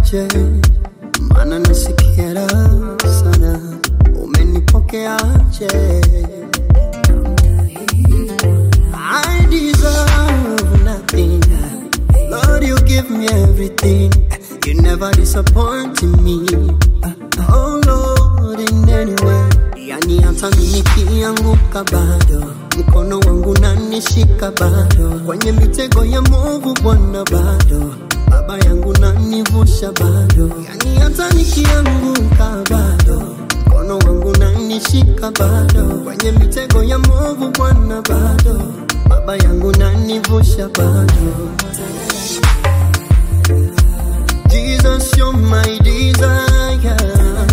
nifanyeje? Maana nasikia raha sana, umenipokeaje? I deserve nothing. Lord, you give me everything. You never disappoint me. Oh Lord, in any way. Yani hata mimi nikianguka bado mkono wangu nanishika bado kwenye mitego ya movu Bwana bado baba yangu nanivusha bado yani hata nikianguka bado mkono wangu nanishika bado kwenye mitego ya movu Bwana bado baba yangu nanivusha bado Jesus, you're my desire.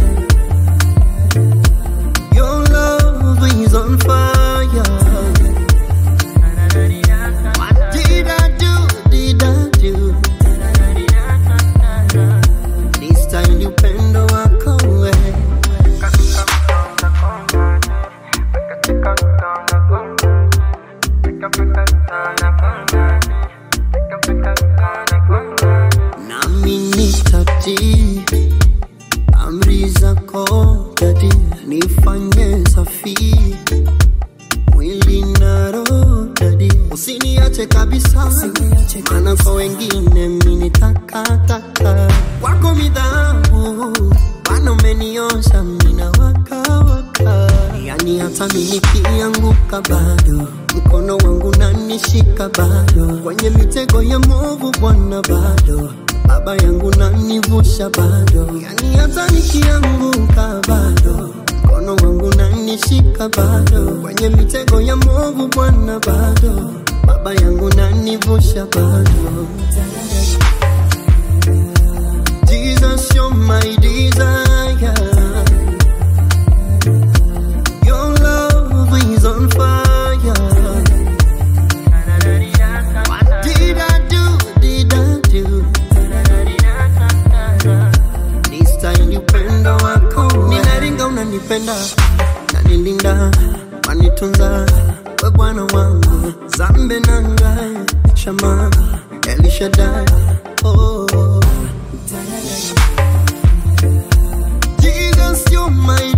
Your love is on fire. What did I do? Did I do? This time you pendo wako wewe. nami nitatii amri zako dadi, nifanye safi mwili na roho dadi, usiniache kabisa, maana kwa wengine mimi ni takataka, wako midhabu Bwana umeniosha mimi na waka waka, yani hata mimi nikianguka bado mkono wangu nanishika bado kwenye mitego ya movu Bwana bado baba yangu nanivusha bado, yani hata nikianguka bado mkono wangu nanishika bado kwenye mitego ya movu Bwana bado baba yangu nanivusha bado. Jesus, you're my desire. Your love is on fire. What did I do? Did I do? This time you pendo wako ninaringa unanipenda nanilinda wanitunza we bwana wangu zambe nanga shama elishadai oh. Jesus you're my